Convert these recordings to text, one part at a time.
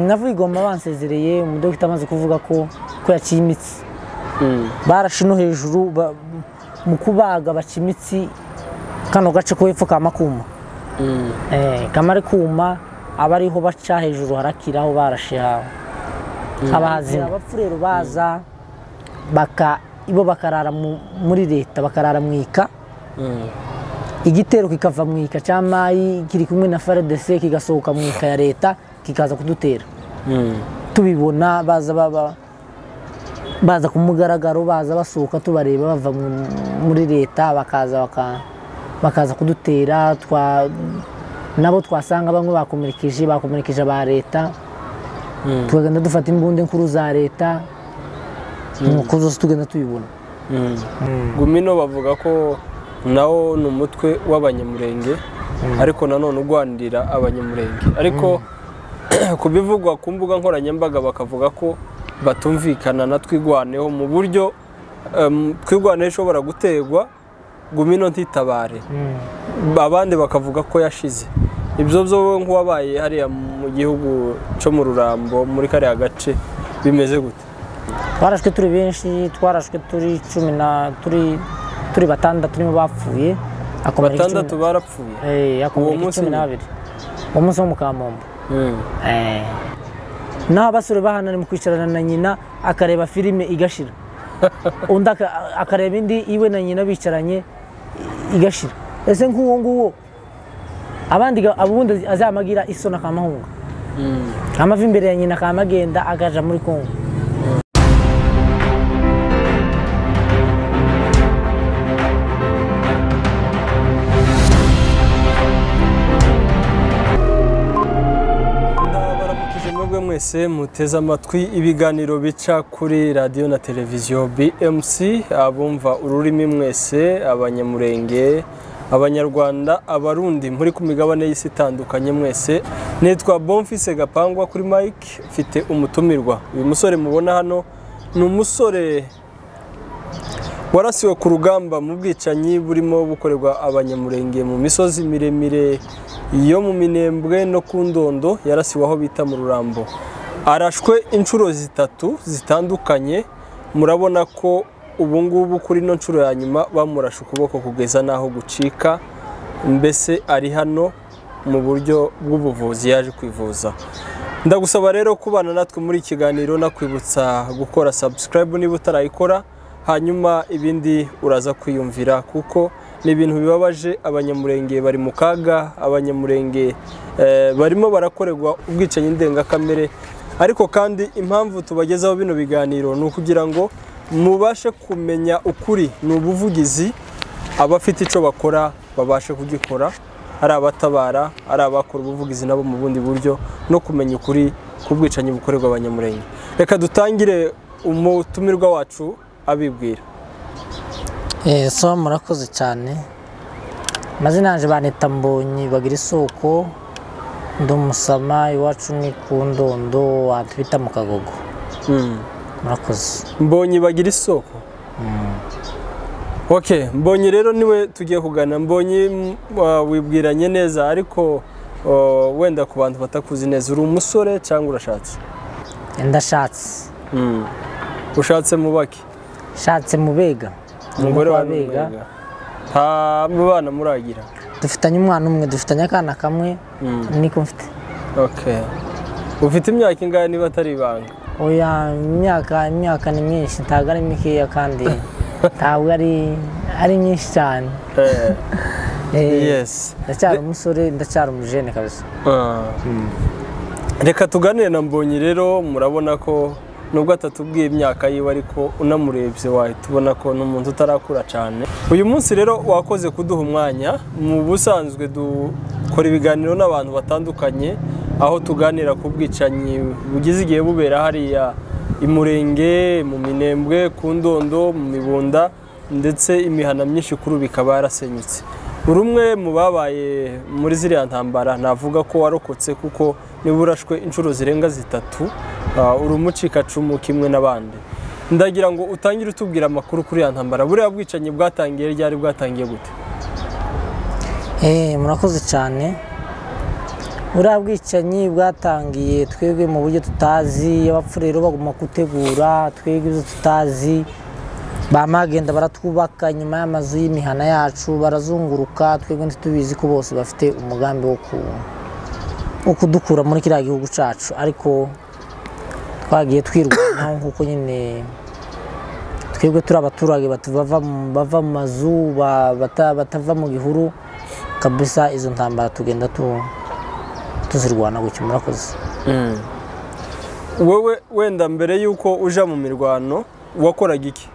navuye igomba bansezereye umudogita amaze kuvuga ko ko yaciye imitsi barashe no hejuru ba- mu kubaga baca imitsi kano gace ko hepfo kama kuma Eh, kama ari kuma aba ariho baca hejuru harakira aho barashe hawe abahazi abapfu rero baza baka ibo bakarara mu- muri leta bakarara mu ika igitero kikava mu ika cya mayi kiri kumwe na faradese kigasohoka mu ika ya leta kikaza kudutera tubibona baza baba baza ku mugaragaro baza basohoka tubareba bava mu- muri leta bakaza baka- bakaza kudutera twa nabo twasanga bamwe bakomerekeje bakomerekeje aba leta tukagenda dufata imbunda nkuru za leta nuko zose tugenda tubibona gumino bavuga ko nawo ni umutwe w'abanyamurenge ariko nanone urwanirira abanyamurenge ariko ku bivugwa ku mbuga nkoranyambaga bakavuga ko batumvikana na twigwaneho mu buryo em, twigwaneho ishobora guterwa gumino ntitabare abandi bakavuga ko yashize ibyo byo wowe nk'uwabaye hariya mu gihugu cyo mu rurambo muri kariya gace bimeze gute twarashwe turi benshi twarashwe turi cumi na turi turi batandatu nibo bapfuye hakomereka icumi- batandatu barapfuye Eh, hakomereka Uwo munsi cumi nyine? n'ababiri uwo munsi wo mu kamombo Mm. Eh. naho abasore bahanana mu kwicarana na nyina akareba filime igashira undi aka- akareba indi iwe na nyina bicaranye igashira ese nk'uwo nguwo abandi ga- ubundi azamagira isoni akamahunga amava imbere ya nyina akamagenda akaja muri kongo Ndabaramukije mwebwe mwese muteze amatwi ibiganiro bica kuri radiyo na televiziyo BMC abumva ururimi mwese abanyamurenge abanyarwanda abarundi muri ku migabane y'isi itandukanye mwese nitwa Bonfise Gapangwa kuri Mike mfite umutumirwa uyu musore mubona hano ni umusore warasiwe ku rugamba mu bwicanyi burimo bukorerwa abanyamurenge mu misozi miremire yo mu minembwe no ku ndondo yarasiwe aho bita mu rurambo arashwe inshuro zitatu zitandukanye murabona ko ubu ngubu kuri ino nshuro ya nyuma bamurashe ukuboko kugeza n'aho gucika mbese ari hano mu buryo bw'ubuvuzi yaje kwivuza ndagusaba rero kubana natwe muri iki kiganiro nakwibutsa gukora subscribe niba utarayikora hanyuma ibindi uraza kwiyumvira kuko ni ibintu bibabaje abanyamurenge bari mu kaga abanyamurenge eh, barimo barakorerwa ubwicanyi ndengakamere ariko kandi impamvu tubagezaho bino biganiro ni ukugira ngo mubashe kumenya ukuri ni ubuvugizi abafite icyo bakora babashe kugikora ari abatabara ari abakora ubuvugizi nabo mu bundi buryo no kumenya ukuri k'ubwicanyi bukorerwa abanyamurenge reka dutangire umutumirwa wacu abibwira Eh, so murakoze cyane amazina yanjye banita mbonyi bagira isoko ndi umusama iwacu ni ku ndondo ahantu bita mu kagogo murakoze mbonye bagira isoko ok mbonye rero niwe tugiye kugana mbonye m- wa- wibwiranye neza ariko o, wenda ku bantu batakuzi neza uri umusore cyangwa urashatse ndashatse ushatse mubake shatse mu bega umugore wa Umukobwa wa Bega. Bega nta bana muragira dufitanye umwana umwe dufitanye akana kamwe niko mfite Okay. Ufite imyaka ingahe niba atari ibanga? oya imyaka imyaka ni myinshi ntabwo ari mikeya kandi ntabwo ari ari myinshi cyane Eh, Eh, yes. ndacyari umusore ndacyari umujene kabisa Ah. Reka tuganire na Mbonyi rero murabona ko nubwo atatubwiye imyaka yiwe ariko unamurebye wahita ubona ko ni umuntu utarakura cyane uyu munsi rero wakoze kuduha umwanya mu busanzwe dukora ibiganiro n'abantu batandukanye aho tuganira ku bwicanyi bugize igihe bubera hariya i Murenge mu Minembwe ku Ndondo mu Mibunda ndetse imihana myinshi kuri ubu ikaba yarasenyutse buri umwe mu babaye muri ziriya ntambara navuga ko warokotse kuko niba urashwe inshuro zirenga zitatu ah, uri umucikacumu kimwe n'abandi ndagira ngo utangire utubwira amakuru kuri ya ntambara buriya bwicanyi bwatangiye ryari bwatangiye gute Eh, murakoze cyane buriya bwicanyi bwatangiye twebwe mu buryo tutazi abapfu rero bagomba gutegura twebwe ibyo tutazi bamagenda baratwubaka nyuma y'amazu y'imihana yacu barazunguruka twebwe ntitubizi ko bose bafite umugambi wo ku- wo kudukura muri kiriya gihugu cyacu ariko twagiye twirwanaho nk'uko nyine twebwe turi abaturage batu- bava mu- bava mu mazu ba- bata- batava mu gihuru kabisa izo ntambara tugenda tu- tuzirwana gutyo murakoze wowe wenda mbere y'uko uja mu mirwano wakoraga iki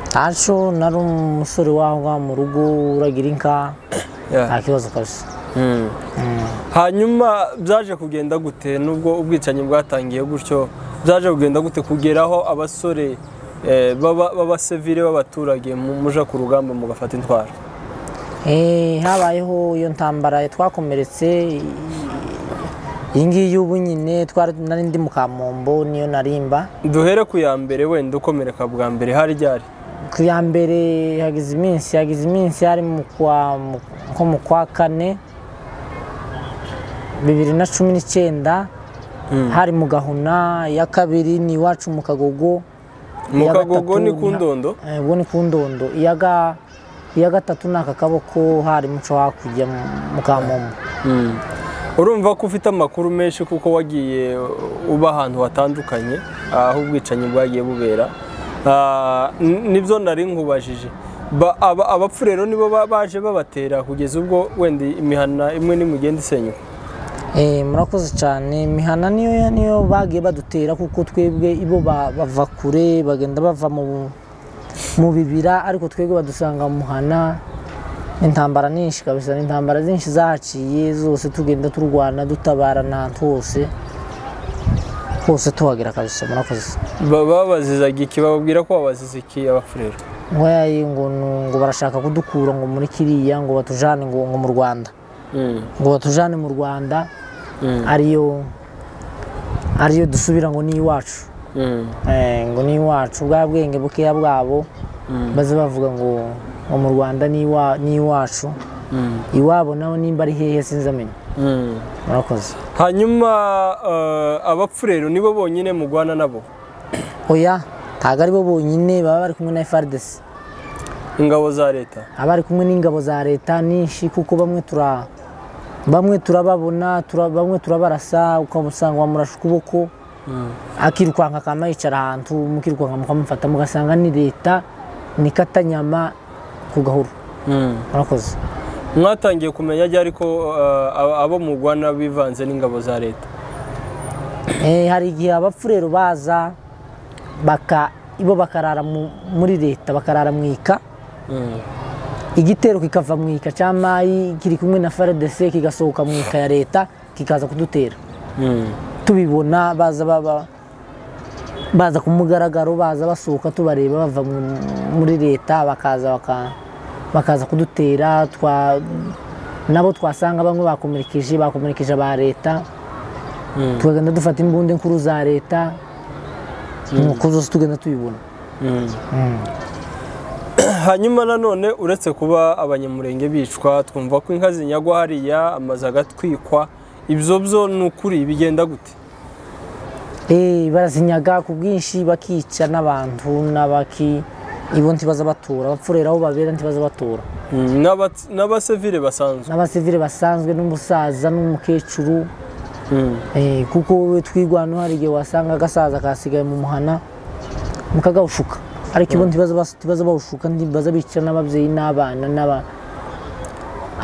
ntaco nari umusore wangwa mu rugo uragira inka nta kibazo kabisa hanyuma byaje kugenda gute nubwo ubwicanyi bwatangiye gutyo byaje kugenda gute kugeraho abasore eh, baba- b'abasivile b'abaturage mu- muja ku rugamba mugafata intwaro Eh, habayeho iyo ntambara twakomeretse i- iyi ngiyi ubu nyine twari nari ndi mu kamombo niyo narimba duhere ku ya mbere wenda ukomereka bwa mbere hari ryari ku ya mbere hagize iminsi hagize iminsi hari mu kwa mu- nko mu kwa kane bibiri na cumi n'icyenda hari mu gahuna iya kabiri ni iwacu mu kagogo mu Iya kagogo gatatu ni ku nta- ndondo Eh, ubwo ni ku ndondo iya ga- iya gatatu ni aka kaboko hari muco hakurya mu- mu kamombo urumva ko ufite amakuru menshi kuko wagiye uba ahantu hatandukanye aho ubwicanyi bwagiye bubera Ah, n- nibyo nari nkubajije Ba- aba- abapfu rero nibo ba- baje babatera kugeza ubwo wenda imihana imwe n'imugenda isenyuka Eh, murakoze cyane imihana niyo niyo bagiye badutera kuko twebwe ibo ba- bava kure bagenda bava mu mu bibira ariko twebwe badusanga mu muhana intambara nyinshi kabisa ni intambara nyinshi zahaciye zose tugenda turwana dutabarana ahantu hose hose tuhagera kabisa murakoze Ba- babazizaga iki bababwira ko babaziza iki abapfu rero nkoyayi ngo nu- ngo barashaka kudukura ngo muri kiriya ngo batujane ngo ngo mu rwanda ngo batujane mu rwanda ariyo ariyo dusubira ngo ni iwacu Eh, ngo ni iwacu bwa bwenge bukeya bwabo baze bavuga ngo ngo mu rwanda ni iwa- ni iwacu iwabo nawe nimba ari hehe sinzamenya murakoze hanyuma eh, abapfu rero nibo bonyine mugwana nabo oya ntabwo ari bo bonyine baba bari kumwe na frdc ingabo za leta aba ari kumwe n'ingabo za leta nyinshi kuko bamwe tura bamwe turababona tura, bamwe turabarasa ukamusanga wamurasha ukuboko akirukanka akama yicara ahantu mukirukanka mukamufata mugasanga ni leta ni katanyama ku gahuru murakoze mwatangiye kumenya ryari ko eh, abo- abo mugwana bivanze n'ingabo za leta Eh, hari igihe abapfu rero baza baka ibo bakarara mu- muri leta bakarara mu ika igitero kikava mu ika cya mayi kiri kumwe na frdc kigasohoka mu ika ya leta kikaza kudutera tubibona baza baba baza ku mugaragaro baza basohoka tubareba bava mu- muri leta bakaza baka- bakaza kudutera twa nabo twasanga bamwe bakomerekeje bakomerekeje aba leta tukagenda dufata imbunda nkuru za leta nuko zose tugenda tubibona hanyuma nanone uretse kuba abanyamurenge bicwa twumva ko inka zinyagwa hariya amazu agatwikwa ibyo byo ni ukuri bigenda gute Eh, barazinyaga ku bwinshi bakica n'abantu n'abaki ibo ntibaza batura abapfurera aho babera ntibaza batura N'aba- n'abasivile basanzwe n'abasivire basanzwe n'umusaza n'umukecuru Eh, kuko wowe twigwano hari igihe wasanga agasaza kasigaye mu muhana mukagawushuka ariko ibo ntibaza bas- ntibaza bawushuka ntibaza bicara n'ababyeyi n'abana n'aba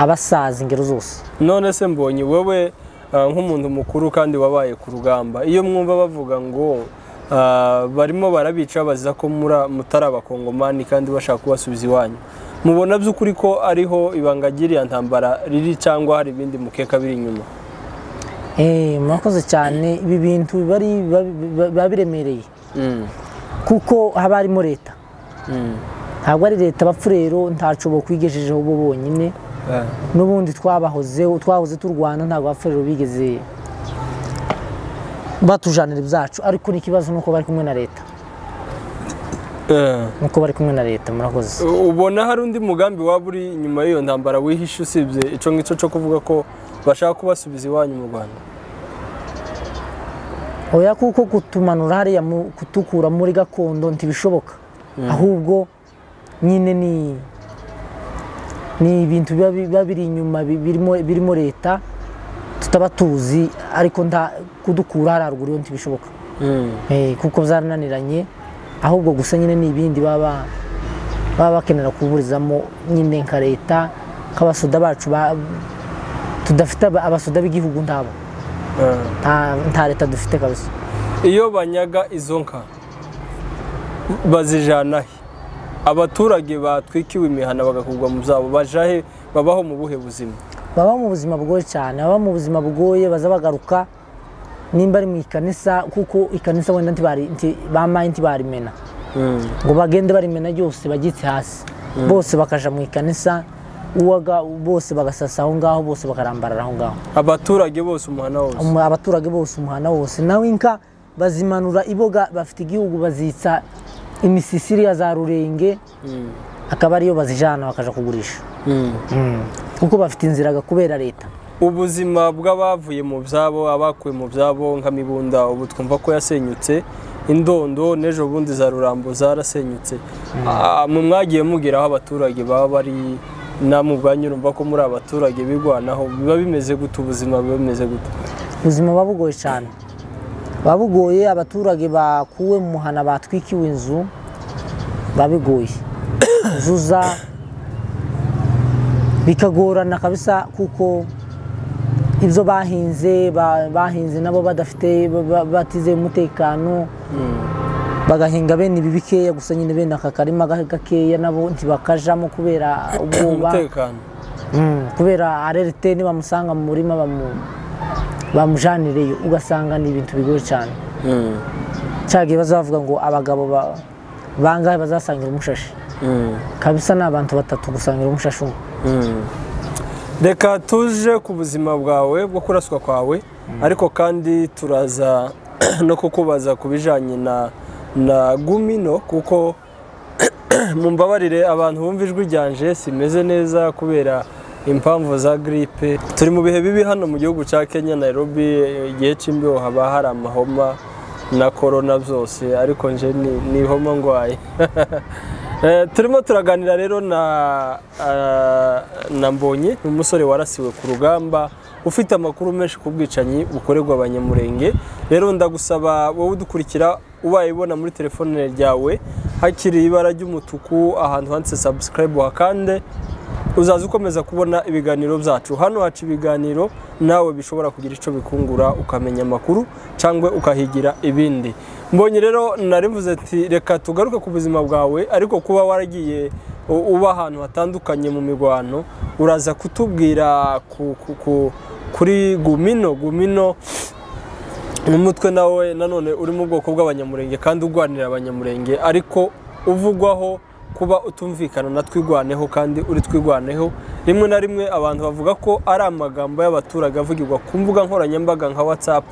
abasaza ingero zose none se mbonye wowe eh, nk'umuntu mukuru kandi wabaye ku rugamba iyo mwumva bavuga ngo eh, barimo barabica baziza ko mura- mutari abakongomani kandi bashaka kubasubiza iwanyu mubona by'ukuri ko ariho ibanga ry'iriya ntambara riri cyangwa hari ibindi mukeka biri inyuma Eh, murakoze cyane ibi bintu biba ari- biba biba- biba biremereye kuko haba harimo leta ntabwo ari leta bapfu rero ntacu bakwigejejeho bo bonyine Eh. n'ubundi twabahozeho twahoze turwana ntabwo bapfu rero bigeze batujanira ibyacu ariko n'ikibazo ni uko bari kumwe na leta Eh. nuko bari kumwe na leta murakoze ubona hari undi mugambi waba uri inyuma y'iyo ntambara wihishe usibye icyo ngicyo cyo kuvuga ko bashaka kubasubiza iwanyu mu rwanda oya kuko kutumanura hariya mu- kutukura muri gakondo ntibishoboka ahubwo nyine ni ni ibintu biba biba biri inyuma bi- birimo birimo leta tutaba tuzi ariko nta kudukura hariya ruguru yo ntibishoboka Eh, kuko zarananiranye ahubwo gusa nyine ni ibindi baba baba bakenera kuburizamo nyine nka leta nk'abasoda bacu ba- tudafite aba- abasoda b'igihugu ntabo Ah. nta nta leta dufite kabisa iyo banyaga izo nka bazijana he abaturage batwikiwe imihana bagakugwa mu zabo baja he babaho mu buhe buzima baba mu buzima bugoye cyane baba mu buzima bugoye baza bagaruka nimba ari mu ikanisa kuko ikanisa wenda ntibari- nti- bamaye ntibarimena ngo bagende barimena ryose bagitse hasi bose bakaja mu ikanisa uwaga bose bagasasa aho ngaho bose bakarambarara aho ngaho abaturage bose umuhana wose Umu- abaturage bose umuhana wose nawe inka bazimanura iboga bafite igihugu bazitsa imisisiri ya za rurenge akaba ariyo bazijana bakaja kugurisha kuko bafite inziraga kubera leta ubuzima bw'abavuye mu byabo abakuwe mu byabo nka mibunda ubu twumva ko yasenyutse indondo n'ejo bundi za rurambo zarasenyutse Ah, mwe mwagiye mubwira aho abaturage baba bari namwe ubwanyu urumva ko muri abaturage bigwanaho biba bimeze gute ubuzima buba bimeze gute ubuzima buba bugoye cyane buba bugoye abaturage bakuwe mu muhana batwikiwe inzu biba bigoye zuza bikagorana kabisa kuko ibyo bahinze ba- bahinze nabo badafite ba- ba- batizeye umutekano bagahinga bene ibi bikeya gusa nyine bene aka karima ga- gakeya nabo ntibakajamo kubera ubwoba umutekano Mm, kubera arerite nibamusanga mu murima bamu- bamujanireyo ugasanga ni ibintu bigoye cyane cyagiye bazavuga ngo abagabo ba- bangahe bazasangira umushashi kabisa ni abantu batatu gusangira umushashi umwe reka tuje ku buzima bwawe bwo kuraswa kwawe ariko kandi turaza no kukubaza ku bijyanye na na gumino kuko mumbabarire abantu bumva ijwi ryanje simeze neza kubera impamvu za giripe turi mu bihe bibi hano mu gihugu cya kenya nairobi igihe cy'imbeho haba hari amahoma na korona byose ariko nje ni- ni ihoma ndwaye Eh, turimo turaganira rero na ah, na mbonye ni umusore warasiwe ku rugamba ufite amakuru menshi ku bwicanyi bukorerwa abanyamurenge rero ndagusaba wowe udukurikira ubaye ubona muri telefone ryawe hakiri ibara ry'umutuku ahantu handitse subscribe hakande uzaza ukomeza kubona ibiganiro byacu hano haca ibiganiro nawe bishobora kugira icyo bikungura ukamenya amakuru cyangwa ukahigira ibindi mbonye rero narivuze ati reka tugaruke ku buzima bwawe ariko kuba waragiye u- uba ahantu hatandukanye mu mirwano uraza kutubwira ku- ku- ku- kuri gumino gumino n'umutwe nawe nanone uri mu bwoko bw'abanyamurenge kandi urwanira abanyamurenge ariko uvugwaho kuba utumvikana na twigwaneho kandi uri twigwaneho rimwe na rimwe abantu bavuga ko ari amagambo y'abaturage avugirwa ku mbuga nkoranyambaga nka whatsapp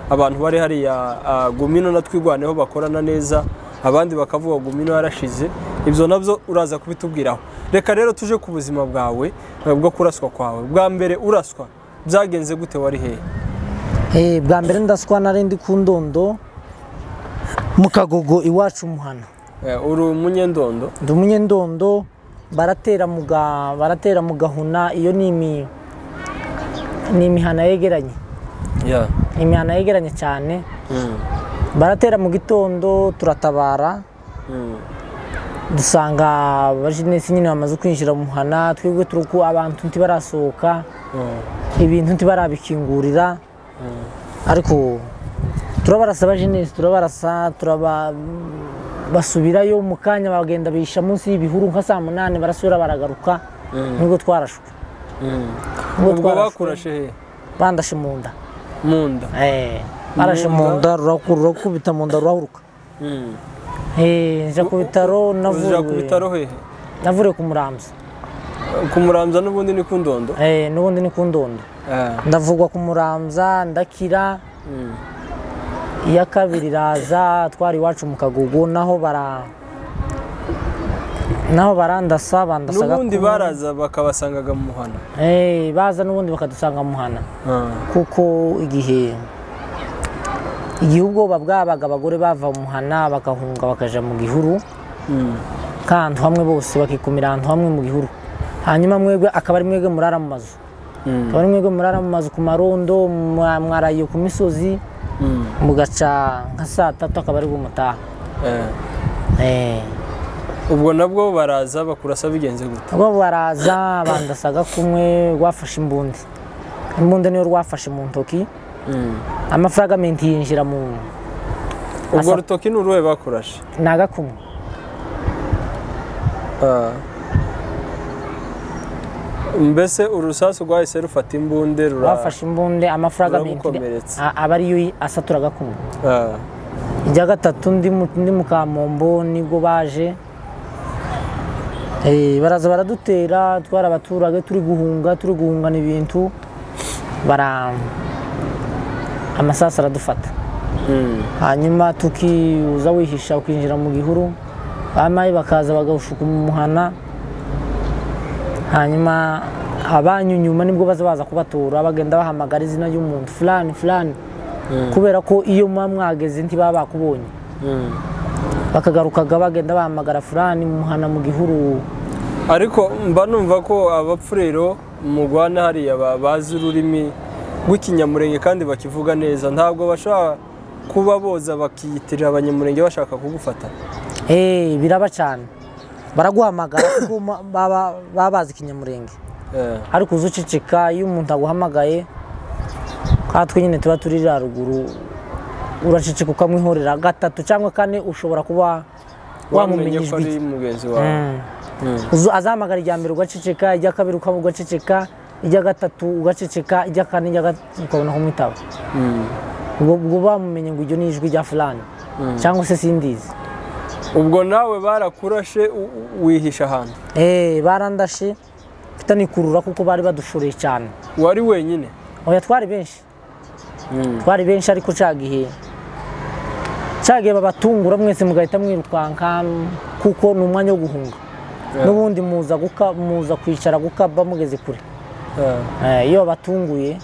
abantu bari hariya ah, gumino na twigwaneho bakorana neza abandi bakavuga gumino yarashize ibyo nabyo uraza kubitubwiraho reka rero tuje ku buzima bwawe eh, bwo kuraswa kwawe bwa mbere uraswa byagenze gute wari hehe Eh, bwa mbere ndaswa nari ndi ku ndondo mu kagogo iwacu umuhana Eh, uri umunyendondo ndi umunyendondo baratera mu ga- baratera mu gahuna iyo ni imi- ni imihana yegeranye Yeah. imihana yegeranye cyane Mm. baratera mu gitondo turatabara Mm. dusanga abajenesi nyine bamaze kwinjira mu muhana twebwe turi ku abantu ntibarasohoka Mm. ibintu ntibarabikingurira ariko turabarasa abajenesi turabarasa turaba basubirayo mu kanya bagenda bihisha munsi y'ibihuru nka saa munani barasubira baragaruka nubwo twarashwe Mm. Ubwo ubwo twarashwe. bakurashe he bandashe mu nda mu nda Eh, barashe mu nda rurakuru- rurakubita mu nda rurahuruka Mm. Eh, nja ku bitaro uja ku navuriwe bitaro hehe navuriwe ku muramza kumuramza n'ubundi ni ku ndondo Eh, n'ubundi ni ku ndondo Ah. ndavugwa ku muramza ndakira Mm. iya kabiri iraza twari iwacu mu kagugu naho bara naho barandasa bandasaga n'ubundi ko- baraza bakabasangaga mu muhanda Eh, baza n'ubundi bakadusanga mu muhana kuko igihe igihe ubwoba bwabaga abagore bava mu muhana bagahunga bakaja mu gihuru Mm. kandi hamwe bose bakikumira ahantu hamwe mu gihuru hanyuma mwebwe akaba ari mwebwe murara mu mazu Mm. akaba ari mwebwe murara mu mazu ku marondo mwa- mwaraye ku misozi Mm. mugaca nka saa tatu akaba ari bwo mutaha Eh. Eh, ubwo nabwo baraza bakurasa bigenze gute ubwo baraza bandasaga kumwe rwafashe imbundi imbundi niyo rwafashe mu ntoki amafaragamentu yinjira mu ubwo Asa- rutoki ni uruhe bakurashe ni agakumwe Ah. mbese urusasu rwahise rufata imbunde rura- bafashe imbunda amafaragamentu Ruramukomeretsa. aba ariyo asatura agakumwe Ah. irya gatatu ndi mu- ndi mu kamombo nibwo baje Eh, baraza baradutera twari abaturage turi guhunga turi guhungana ibintu bara amasasu aradufata Mm. hanyuma tukiuza wihisha ukinjira mu gihuru bamayi bakaza bagahushuka mu muhana hanyuma abanyu nyuma nibwo baza baza kubatora bagenda bahamagara izina ry'umuntu fulani fulani kubera ko iyo muba mwageze ntibaba bakubonye Mm. bakagarukaga bagenda bahamagara fulani mu muhana mu gihuru ariko mba numva ko abapfu rero mugwana hariya ba- bazi ururimi rw'ikinyamurenge kandi bakivuga neza ntabwo bashobora kuba boza bakiyitirira abanyamurenge bashaka kugufata Eh, biraba cyane baraguhamagara kuko ma- baba baba bazi ikinyamurenge Eh. ariko uzi uceceka iyo umuntu aguhamagaye kandi twe nyine tuba turi ruguru uraceceka ukamwihorera gatatu cyangwa kane ushobora kuba wamenye wamumenya ko ijwi ari mugenzi wawe Mm. Uzu- azahamagara irya mbere ugaceceka irya kabiri ukaba ugaceceka irya gatatu ugaceceka irya kane irya gatatu ukabona kumwitaba Mm. ubwo ubwo bamumenye ngo iryo ni ijwi rya fulani cyangwa se sindizi ubwo nawe barakurashe u- u- wihisha ahantu Eh, barandashe mfite nikurura kuko bari badushoreye cyane wari wenyine oya twari benshi twari benshi ariko cya gihe cya gihe babatungura mwese mugahita mwirukanka kuko ni umwanya wo guhunga n'ubundi muza guka muza kwicara gukaba mugeze kure Eh. Eh, iyo babatunguye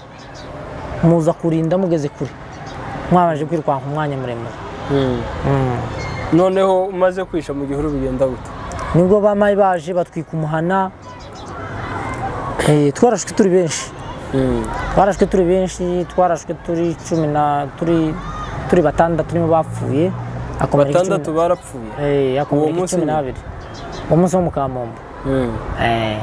muza kurinda mugeze kure mwabanje kwirukanka umwanya muremure noneho umaze kwisha mu gihuru bigenda gute nibwo bamayi baje batwika umuhana Eh, twarashwe turi benshi twarashwe turi benshi twarashwe turi cumi na turi turi batandatu nibo bapfuye hakomereka icumi na- batandatu barapfuye Eh, Uwo hakomereka munsi cumi nyine? n'abiri uwo munsi wo mu kamombo Eh,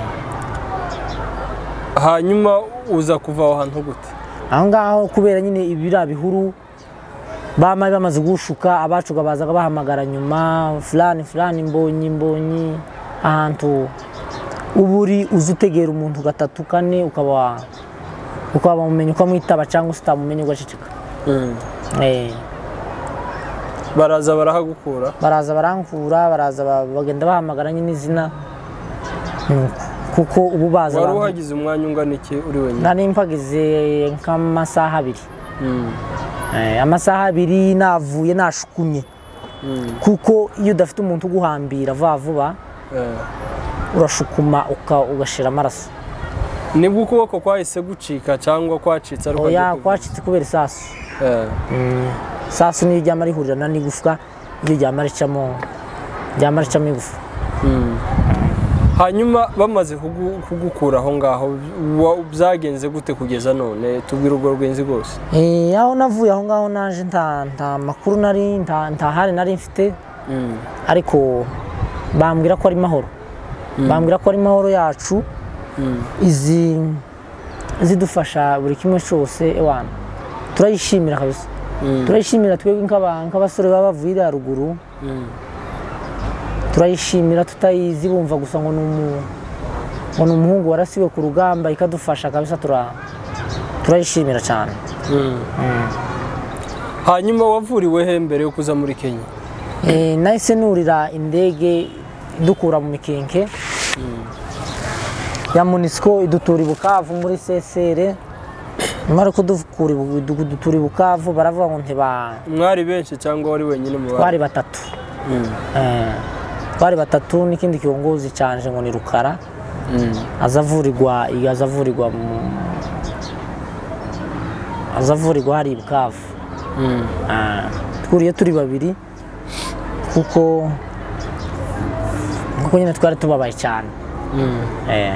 hanyuma uza kuva aho hantu gute aho ngaho kubera nyine ibiriya bihuru bamayi bamaze guhushuka abacuga bazaga bahamagara nyuma fulani fulani mbonyi mbonyi ahantu uba uri uzi utegera umuntu gatatu kane ukaba ukaba wamumenye ukamwitaba cyangwa se utamumenye ugaceceka Eh. baraza barahagukura baraza barangura baraza ba- bagenda bahamagara nyine izina Nuko. kuko ubu baza wari abantu- uhagize umwanya ungana iki uri wenyine nari mpagize nk'amasaha abiri Mm. Eh, amasaha abiri navuye nashukumye Mm. kuko iyo udafite umuntu uguhambira vuba vuba Eh. urashukuma uka- ugashira amaraso nibwo ukuboko kwahise gucika cyangwa kwacitse ariko oya hagiye kuva. kwacitse kubera isasu Eh. isasu niyo ryama rihurirana n'igufwa iyo ryama ricamo ryama ricamo igufwa Mm. hanyuma bamaze kugu- kugukura aho ngaho wa- byagenze gute kugeza none tubwira urwo rwenzi rwose Eh, aho navuye aho ngaho naje nta nta makuru nari nta nta hari nari mfite Mm. ariko bambwira ko ari mahoro bambwira ko ari mahoro yacu Mm. izi zidufasha buri kimwe cyose ewana turayishimira kabisa Mm. turayishimira twebwe nk'aba- nk'abasore baba bavuye iriya ruguru Mm. turayishimira tutayizi bumva gusa ngo ni umu- ngo ni umuhungu warasiwe ku rugamba ikadufasha kabisa tura- turayishimira cyane Mm. hanyuma wavuriwe he mbere yo kuza muri kenya Eh, nahise nurira indege idukura mu mikenke ya munisiko idutura i bukavu muri sesere nyuma yo kudukura i Bu- idu- kudutura i bukavu baravuga ngo ntiba mwari benshi cyangwa wari wenyine mu bandi bari batatu Mm. Eh, bari batatu n'ikindi kiyongozi cyanje ngo ni rukara azavurirwa azavurirwa mu azavurirwa hari ibukavu Ah, twuriye turi babiri kuko kuko nyine twari tubabaye cyane Eh,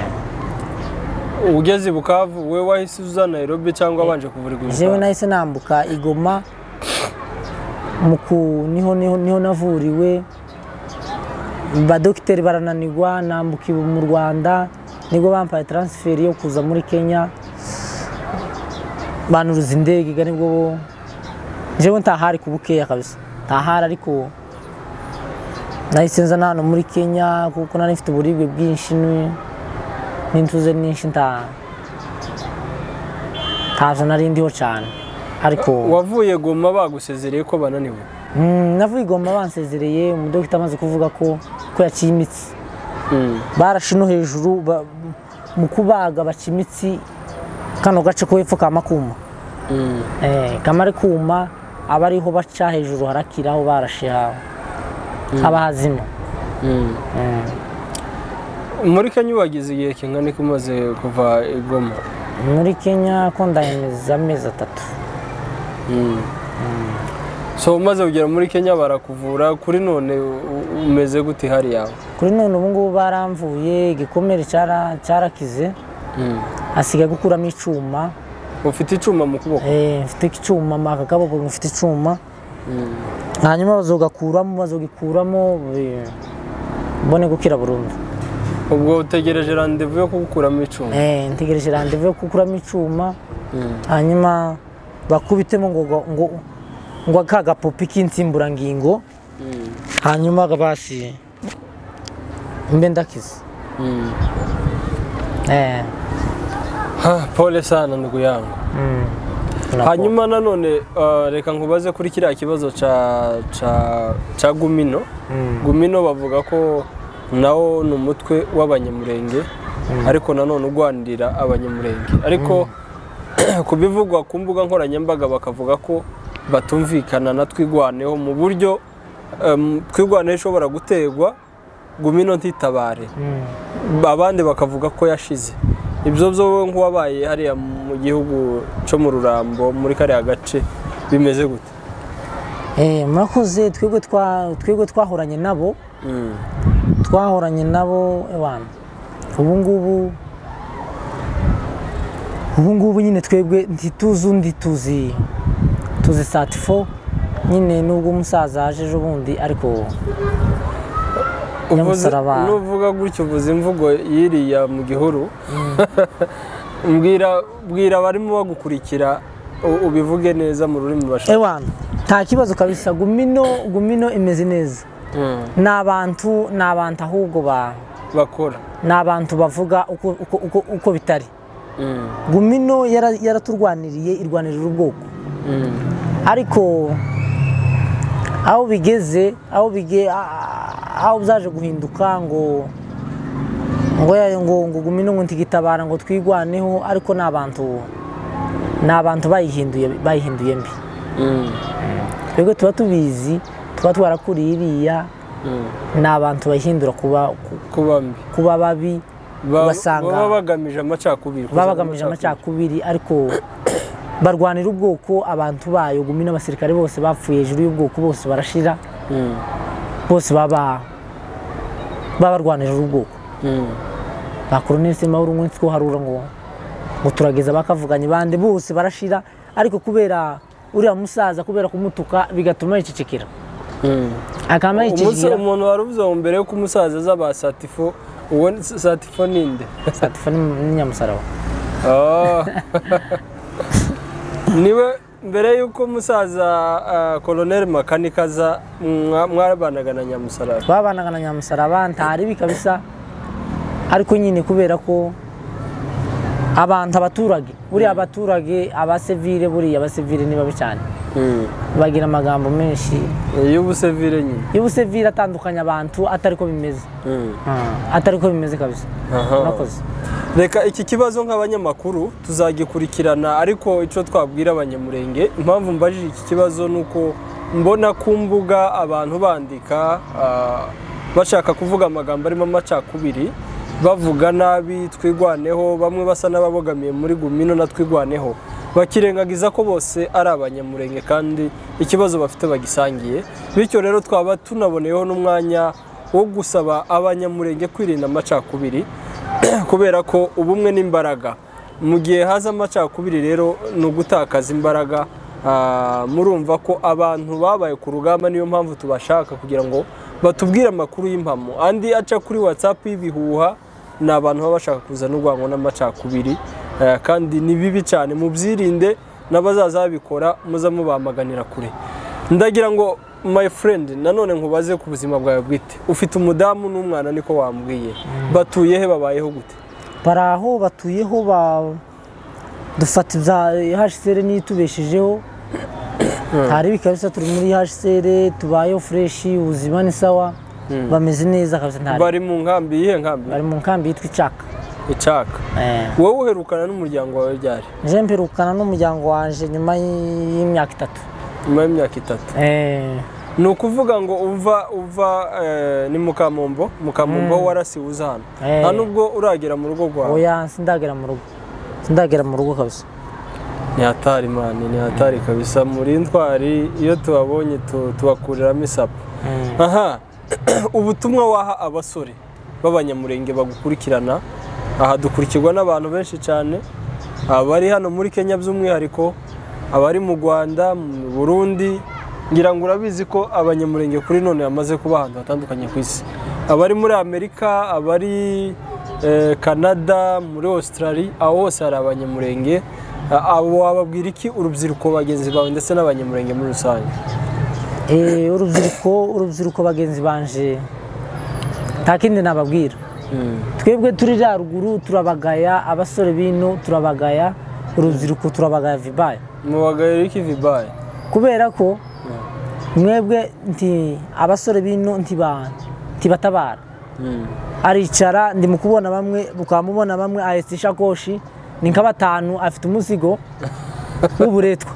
ugeze i bukavu we wahise uza nairobi cyangwa wabanje kuvurirwa i jewe bukavu nahise nambuka igoma mu ku- niho niho niho navuriwe badogiteri barananirwa nambuka ibu- mu rwanda nibwo bampaye transferi yo kuza muri kenya banuruza indege ga nibwo bo- jewe ntahari ku bukeya kabisa ntahari ariko nahise nza na hano muri kenya kuko nari mfite uburibwe bwinshi ni- n'intuze nyinshi nta ntazo nari ndiho cyane ariko wavuye goma bagusezereye ko bananiwe Mm, navuye igoma bansezereye umudogita amaze kuvuga ko ko yaciye imitsi barashe no hejuru ba- mu kubaga baca imitsi kano gace ko hepfo kama kuma Eh, kamare kuma aba ariho baca hejuru harakira aho barashe ha- haba hazima muri kenya wageze igihe kingana iki umaze kuva i goma muri kenya ko ndahemeza amezi atatu so umaze kugera muri kenya barakuvura kuri none u- u- umeze gute hari yawe kuri none ubungubu baramvuye igikomere cyara- cyarakize asigaye gukuramo icyuma ufite icyuma mu kuboko Eh, mfite icyuma aka kaboko mfite icyuma hanyuma bazogakuramo bazogikuramo eh, mbone gukira burundu ubwo utegereje randevu yo kugukuramo icyuma Eh, ntegereje randevu yo gukuramo icyuma hanyuma bakubitemo ngo ngo- ngo ngo ka gapupi k'insimburangingo hanyuma kabasi mbe ndakize eh Ha, pole sana ndugu yangu hanyuma nanone uh, reka nkubaze kuri kiriya kibazo ca ca ca gumino gumino bavuga ko nawo ni umutwe w'abanyamurenge ariko nanone ugwanirira abanyamurenge ariko ku bivugwa ku mbuga nkoranyambaga bakavuga ko batumvikana na twigwaneho mu buryo um, twigwaneho ishobora gutegwa gumino ntitabare abandi bakavuga ko yashize ibyo byo wowe nk'uwabaye hariya mu gihugu cyo mu rurambo muri kariya gace bimeze gute eh murakoze twebwe twa twebwe twahoranye nabo twahoranye nabo ewana ubu ngubu ubu ngubu nyine twebwe ntituzi undi tuzi tuzi satifo nyine nubwo umusaza aje ejo bundi ariko Uvuze- Nyamusaraba. nuvuga gutya uvuze imvugo yiriya mu gihuru mbwira mbwira abarimo bagukurikira u- ubivuge neza mu rurimi bashaka ewana nta kibazo kabisa gumino gumino imeze neza Mm. ni abantu ni abantu ahubwo ba bakora ni abantu bavuga uko, uko, uko, uko bitari Mm. gumino yara- yaraturwaniriye irwanirira ubwoko Mm. ariko aho bigeze aho bige a- a- aho byaje guhinduka ngo ngo ya- ngo ngo gumino ngo ntigitabara ngo twigwaneho ariko ni abantu ni abantu bayihinduye bayihinduye mbi Mm. twebwe tuba tubizi tuba twarakuriye iriya Mm. ni abantu bayihindura kuba ku- kuba mbi kuba babi Ba- Ugasanga- baba bagamije amacakubiri baba bagamije amacakubiri ariko barwanira ubwoko abantu bayo gumi n'abasirikare bose bapfuye hejuru y'ubwoko bose barashira Mm. bose baba baba barwanira ubwoko Mm. ba koroneli semahoro umunsi two harura ngo ngo turageza bakavuganye bande bose barashira ariko kubera uriya musaza kubera kumutuka bigatuma yicecekera Mm. akaba umunsi yicecekera umuntu waruvuze ngo mbere yuko umusaza aza ba satifo uwo ni- satifo ni inde satifa n'inyamusaraba Oh. niwe mbere yuko umusaza ah, koloneli makanika aza mwa- mwabanaga na nyamusarara babanaga na nyamusaraba ntaribi kabisa ariko nyine kubera ko abantu abaturage buriya abaturage abasivire buriya abasivire ni babi cyane bagira amagambo menshi y'ubusevire nyine y'ubusivire atandukanye abantu atari ko bimeze atari ko bimeze kabisa Aha. murakoze reka iki kibazo nk'abanyamakuru tuzagikurikirana ariko icyo twabwira abanyamurenge impamvu mbajije iki kibazo ni uko mbona ku mbuga abantu bandika ah, bashaka kuvuga amagambo arimo amacakubiri bavuga nabi twigwaneho bamwe basa n'ababogamiye muri gumino na twigwaneho bakirengagiza ko bose ari abanyamurenge kandi ikibazo bafite bagisangiye bityo rero twaba tunaboneyeho n'umwanya wo gusaba abanyamurenge kwirinda amacakubiri kubera ko ubumwe n'imbaraga mu gihe haza amacakubiri rero ni ugutakaza imbaraga Ah, murumva ko abantu babaye ku rugamba niyo mpamvu tubashaka kugira ngo batubwire amakuru y'impamo andi aca kuri whatsapp y'ibihuha ni abantu baba bashaka kuzana urwango n'amacakubiri Eh, kandi ni bibi cyane mubyirinde n'abazaza babikora muza mubamaganira kure ndagira ngo my friend nanone nkubaze ku buzima bwawe bwite ufite umudamu n'umwana niko wambwiye batuye he babayeho gute bari aho batuyeho ba dufata ibya hsr niyo itubeshejeho hari kabisa turi muri hsr tubayeho fureshi ubuzima ni sawa bameze neza kabisa nta bari mu nkambi yihe nkambi bari mu nkambi yitwa icaka icaka Eh, wowe uherukana n'umuryango wawe ryari nje mperukana n'umuryango wanje nyuma y'imyaka itatu nyuma y'imyaka itatu Eh, ni ukuvuga ngo uva uva eh, ni mukamombo mukamombo Mm. warasiwe uza hano Eh. nta nubwo uragera mu rugo rwawe oya sindagera mu rugo sindagera mu rugo kabisa ni hatari mani ni hatari kabisa muri ntwari iyo tubabonye tu- tubakuriramo isapu Eh, aha ubutumwa waha abasore b'abanyamurenge bagukurikirana aha dukurikirwa n'abantu benshi cyane abari hano muri kenya by'umwihariko abari mu rwanda mu burundi ngira ngo urabizi ko abanyamurenge kuri none bamaze kuba ahantu hatandukanye ku isi abari muri amerika abari eh, canada muri australia aho hose hari abanyamurenge A- abo wababwira iki urubyiruko bagenzi bawe ndetse n'abanyamurenge muri rusange eh, urubyiruko urubyiruko bagenzi banje nta kindi nababwira twebwe turi ruguru turabagaya abasore bino turabagaya urubyiruko turabagaya vibaye mubagaye iki vibaye kubera ko mwebwe nti abasore bino ntiba- ntibatabara aricara ndi mu kubona bamwe ukaba mubona bamwe ahetse ishakoshi ni nka batanu afite umuzigo w'uburetwa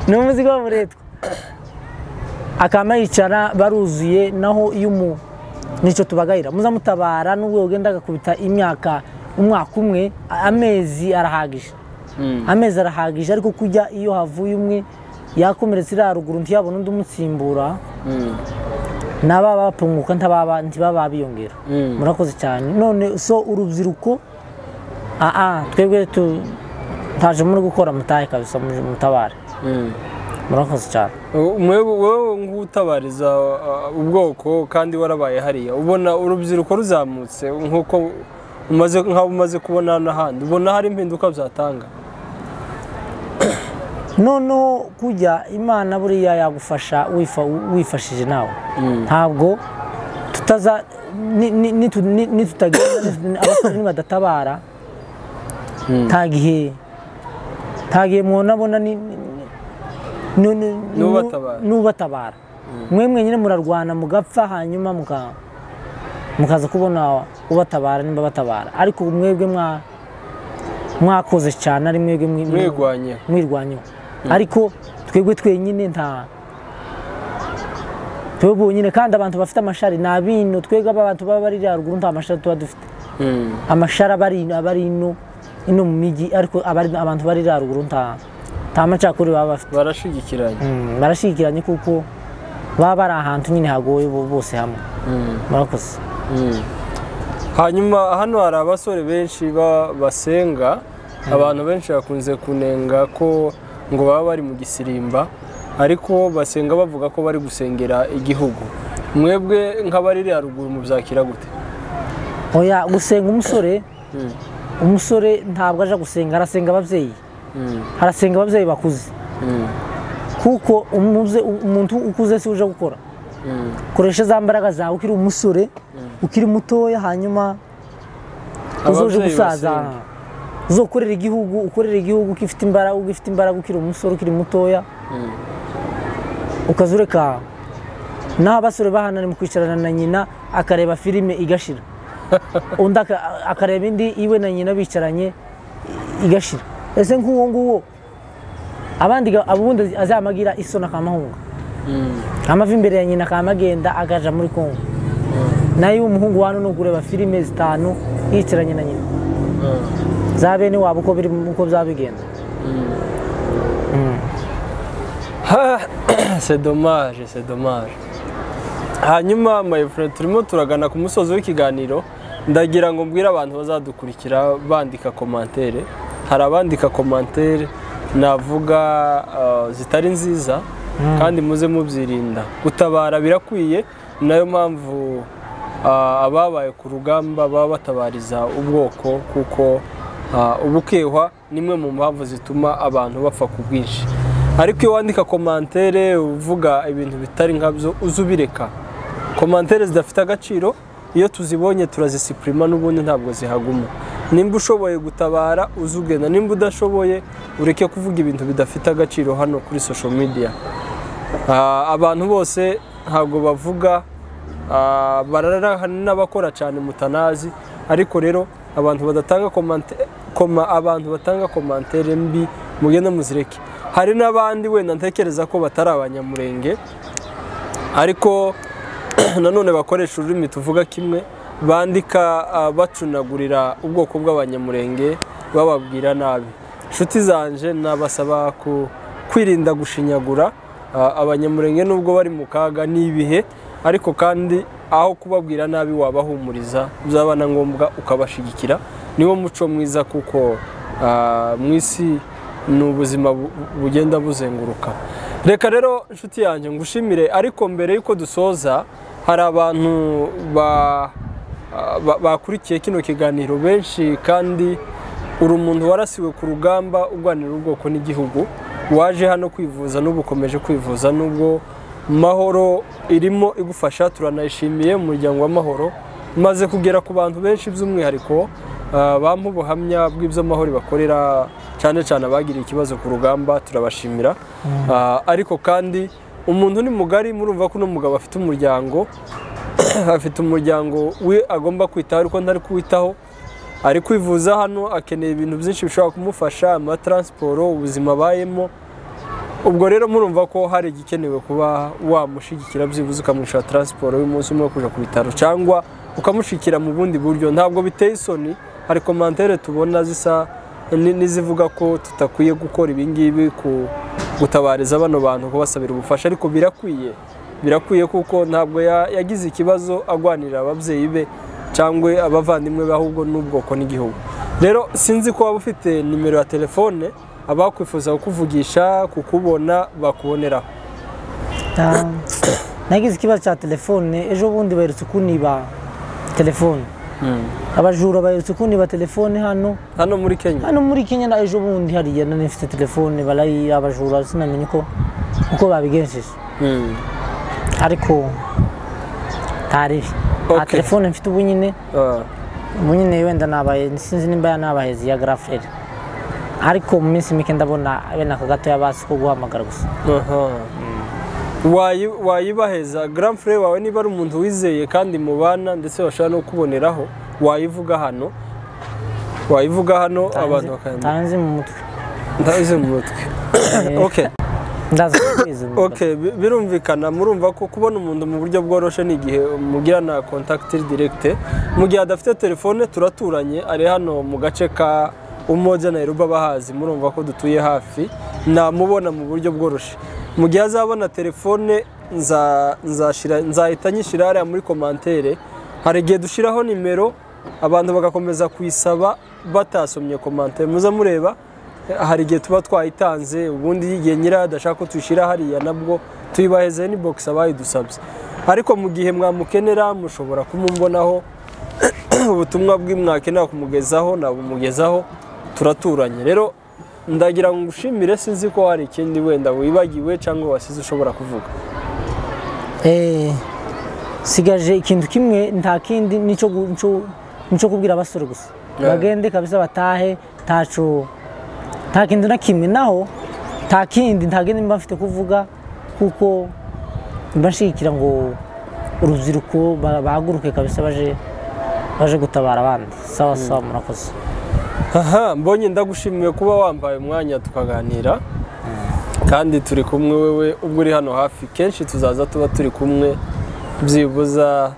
ni umuzigo w'uburetwa akaba yicara baruzuye naho iyo umu nicyo tubagayira muzamutabara n'ubwo ugenda agakubita imyaka umwaka umwe a- amezi arahagije amezi arahagije ariko kujya iyo havuye umwe yakomeretse iriya ruguru ntiyabona undi umutsimbura naba bapunguka ntababa ntibaba biyongera Mm. murakoze cyane none so urubyiruko aa twebwe tu ntaje muri gukora mutahe kabisa muje mutabare murakoze cyane wowe nk'utabariza uh, ubwoko kandi warabaye hariya ubona urubyiruko ruzamutse nk'uko umaze nk'aho umaze kubona n'ahandi ubona hari impinduka byatanga noneho kujya imana buriya yagufasha wifa- wifashije nawe ntabwo tutaza ni- ni- nitu- ni- nitutagenda nitu- abasore nibadatabara nta gihe nta gihe mwonabona ni- ni- ni- ni- ni- N'ubatabara. n'ubatabara mwe mwenyine murarwana mugapfa hanyuma muka- mukaza kubona ubatabara nimba batabara ariko mwebwe mwa- mwakoze cyane ari mwebwe mwi- mwigwanye mwirwanyeho ariko twebwe twenyine nta twebwe bonyine kandi abantu bafite amashari ni abino twebwe aba bantu baba bari rya ruguru nta mashari tuba dufite amashari aba ari aba ari ino ino mu mijyi ariko aba ari- abantu bari rya ruguru nta nta macakuri baba bafite barashigikiranye Mm, barashyigikiranye kuko baba bari ahantu nyine hagoye bo- bose hamwe murakoze hanyuma hano hari abasore benshi ba- basenga abantu benshi bakunze kunenga ko ngo baba bari mu gisirimba ariko basenga bavuga ko bari gusengera igihugu mwebwe nk'abari ruguru mubyakira gute oya gusenga umusore umusore ntabwo aja gusenga arasenga ababyeyi arasenga ababyeyi bakuze kuko umubye- umuntu ukuze si uje gukora koresha za mbaraga zawe ukiri umusore ukiri mutoya hanyuma uzoje Ababyeyi gusaza basenga. uzokorera igihugu ukorera igihugu ugifite imbaraga ugifite imbaraga ukiri umusore ukiri mutoya ukaza ureka naho abasore bahanari mu kwicarana na nyina akareba filime igashira undi aka- akareba indi iwe na nyina bicaranye i- igashira ese nk'uwo nguwo abandi ga- ubundi azamagira isoni akamahunga amavi imbere ya nyina akaba agenda agaja muri kongo nayo uwo muhungu wa hano ureba filime zitanu yicaranye na nyina za bene wabo uko biri uko byaba bigenda c'est dommage c'est dommage hanyuma mayifure turimo turagana ku musozi w'ikiganiro ndagira ngo mbwire abantu bazadukurikira bandika komantere hari abandika komantere navuga eh, zitari nziza kandi muze mubyirinda gutabara birakwiye ni nayo mpamvu ah, ababaye ku rugamba baba batabariza ubwoko kuko ah, ubukehwa nimwe mu mpamvu zituma abantu bapfa ku bwinshi ariko iyo wandika komantere uvuga ibintu bitari nkabyo uze ubireka komantere zidafite agaciro iyo tuzibonye turazisipurima n'ubundi ntabwo zihaguma nimba ushoboye gutabara uze ugenda nimba udashoboye ureke kuvuga ibintu bidafite agaciro hano kuri social media Ah, abantu bose ntabwo bavuga ah, barara n'abakora cyane mutanazi ariko rero abantu badatanga komante koma abantu batanga komantere mbi mugende muzireke hari n'abandi wenda ntekereza ko batari abanyamurenge ariko nanone bakoresha ururimi tuvuga kimwe bandika ah, bacunagurira ubwoko bw'abanyamurenge bababwira nabi inshuti zanje nabasaba ku- kwirinda gushinyagura ah, abanyamurenge nubwo bari mu kaga n'ibihe ariko kandi aho kubabwira nabi wabahumuriza byaba na ngombwa ukabashigikira niwo muco mwiza kuko ah, mu isi ni ubuzima bu- bugenda buzenguruka reka rero inshuti yanjye ngushimire ariko mbere y'uko dusoza hari abantu ba- ba- bakurikiye kino kiganiro benshi kandi uri umuntu warasiwe ku rugamba urwanira ubwoko n'igihugu waje hano kwivuza n'ubu ukomeje kwivuza n'ubwo mahoro irimo igufasha turanayishimiye umuryango w'amahoro maze kugera ku bantu benshi by'umwihariko ah, bampa ubuhamya bw'ibyo amahoro bakorera cyane cyane abagiriye ikibazo ku rugamba turabashimira Ah, ariko kandi umuntu ni mugari murumva ko uno mugabo afite umuryango afite umuryango we agomba kwitaho ariko ntari kuwitaho ari kwivuza hano akeneye ibintu byinshi bishobora kumufasha amataransiporo ubuzima abayemo ubwo rero murumva ko hari igikenewe kuba wamushyigikira byibuze ukamushira taransiporo y'umunsi umwe kujya ku bitaro cyangwa ukamushyikira mu bundi buryo ntabwo biteye isoni hari komantere tubona zisa ni- n'izivuga ko tutakwiye gukora ibi ngibi ku gutabariza bano bantu kubasabira ubufasha ariko birakwiye birakwiye kuko ntabwo ya- yagize ikibazo agwanira ababyeyi be cyangwa abavandimwe be ahubwo n'ubwoko n'igihugu rero sinzi ko waba ufite nimero ya telefone abakwifuza kukuvugisha kukubona bakuboneraho Ah, nagize ikibazo cya telefone ejo bundi baherutse kuniba telefone abajura baherutse kuniba telefone hano hano muri kenya hano muri kenya na ejo bundi hariya nari nifite telefone barayi abajura sinamenye uko uko babigenjeje ariko ntaribi nta Okay. telefone mfite ubu nyine Ah, ubu nyine wenda nabaye sinzi nimba nabaheze ya garaferi ariko mu minsi mike ndabona bene aka gato yabasi ko guhamagara gusa aha. Wayi- wayibaheza grand frere wawe niba ari umuntu wizeye kandi mubana ndetse bashobora no kuboneraho wayivuga hano wayivuga hano abantu bakayamenya tanzi mu mutwe ndabize mu mutwe okay ndaza kubwiza ubu. okay bi- birumvikana murumva ko kubona umuntu mu buryo bworoshe ni igihe mugirana contact direct mu gihe adafite telefone turaturanye ari hano mu gace ka umoja na iruba bahazi murumva ko dutuye hafi namubona mu buryo bworoshe mu gihe azabona telefone nza- nzashira- nzahita nyishyira hariya muri komantere hari igihe dushyiraho nimero abantu bagakomeza kuyisaba batasomye komantere muze mureba hari igihe tuba twayitanze ubundi igihe nyirayo adashaka ko tuyishyira hariya nabwo tuyibaheze ni bogisi abayidusabye ariko mu gihe mwamukenera mushobora kumumbonaho ubutumwa bw'imwakenera kumugezaho nabumugezaho turaturanye rero ndagira ngo ngushimire sinzi ko hari ikindi wenda wibagiwe cyangwa wasize ushobora kuvuga Eh, sigaje ikintu kimwe nta kindi nico gu- nico nico kubwira abasore gusa Yeah. bagende kabisa batahe ntaco nta kintu na kimwe naho nta kindi nta kindi mba mfite kuvuga kuko mba nshigikira ngo urubyiruko ba- bahaguruke kabisa baje baje gutabara abandi sawa sawa murakoze aha mbonye ndagushimiye kuba wambaye umwanya tukaganira kandi turi kumwe wewe ubwo uri hano hafi kenshi tuzaza tuba turi kumwe byibuza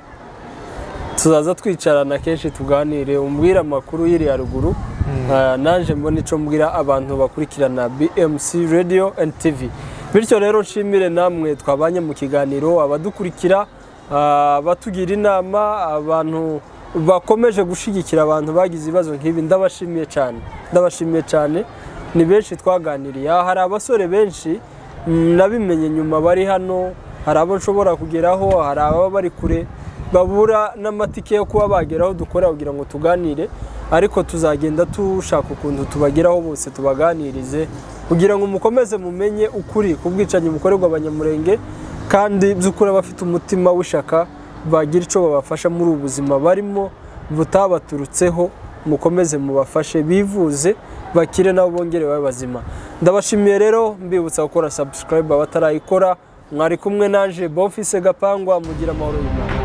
tuzaza twicarana kenshi tuganire umbwira amakuru yiri haruguru Ah, naje mbona icyo mbwira abantu bakurikirana BMC Radio and TV bityo rero nshimire namwe twabanye mu kiganiro abadukurikira ah, abatugira inama abantu bakomeje gushyigikira abantu bagize ibibazo nk'ibi ndabashimiye cyane ndabashimiye cyane ni benshi twaganiriye aha hari abasore benshi mm, nabimenye nyuma bari hano hari abo nshobora kugeraho hari ababa bari kure babura n'amatike yo kuba bageraho dukora kugira ngo tuganire ariko tuzagenda dushaka ukuntu tubageraho bose tubaganirize kugira ngo mukomeze mumenye ukuri ku bwicanyi bukorerwa abanyamurenge kandi by'ukuri abafite umutima w'ishaka bagira icyo babafasha muri ubu buzima barimo butabaturutseho mukomeze mubafashe bivuze bakire nabo bongere babe bazima ndabashimiye rero mbibutsa gukora subscribe abatarayikora mwari kumwe naje bofise gapangwa mugira amahoro y'imana